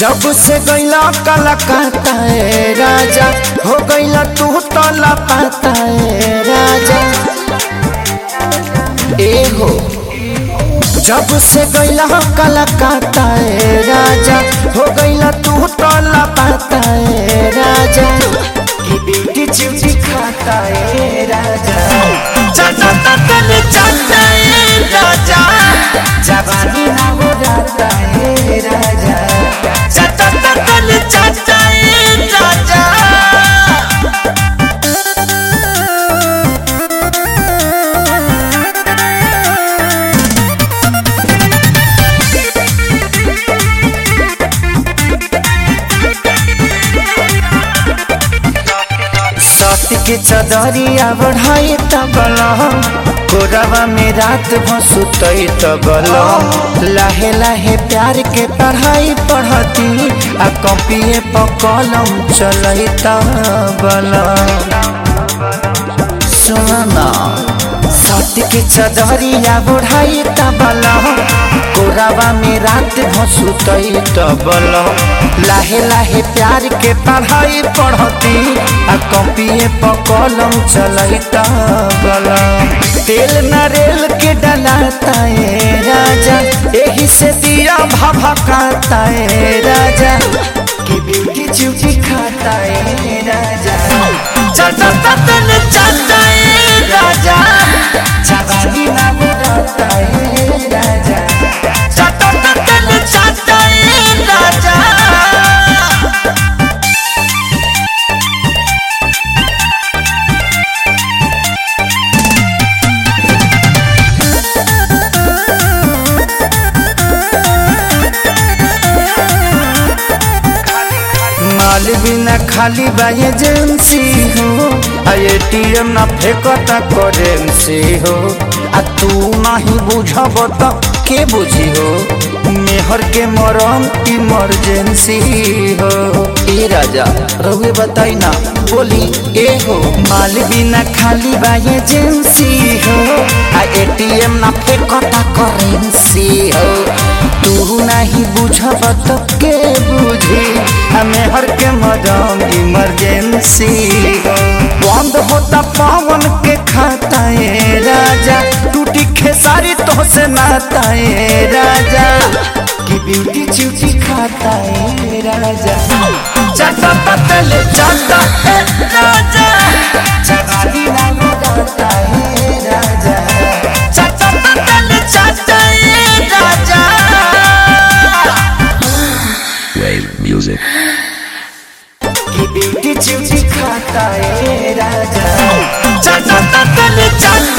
जब से गैला कलकत्ता ए राजा हो गैला तू तो लापता ए राजा ए हो जब से गैला कलकत्ता ए राजा हो गैला तू तो लापता ए राजा की बेटी चिमची खाता ए राजा चाचा ततन चाचा ए राजा जवानी ना हो जाता ए राजा चाचा ततन चाचा ए राजा सती के चदरिया बढ़ाई तबल कोरवा में रात भसुतई तबल लाहे लाहे प्यार के पढ़ाई पढ़ती आ कॉपिए पर कलम चलई तबल सुना सती के चदरिया बढ़ाई तबल कोरावा में रात भसुतई तबल लाहे लाहे प्यार के पढ़ाई पढ़ती आ कॉपिए पर कलम चलई तबल तेल नारियल के डलाता है राजा यही से दिया भभकाता है राजा की ब्यूटी चूची खाता है राजा चाचा ततन चाचा है राजा जवानी ना बुलाता है राजा चाचा ततन चाचा है राजा माल बिना खाली बा एजेंसी हो आ एटीएम ना फेंकता करेंसी हो आ तू नहीं बुझब त के बुझी हो मेहर के मरम इमरजेंसी हो ए राजा रहुए बताई ना बोली ए हो माल बिना खाली बा एजेंसी हो आ एटीएम ना फेंकता करेंसी हो तू नहीं बुझब त के बुझी हमें हर के मदम इमरजेंसी बंद होता पावन के खाता है राजा टूटी खेसारी तो से नाता है राजा की ब्यूटी चूची खाता है राजा चाटा पतल चाटा है राजा चगाली ना लगाता है राजा चाटा पतल चाटा है राजा Wave music. की बेटी चिमची खाता है राजा चाचा ततन चाचा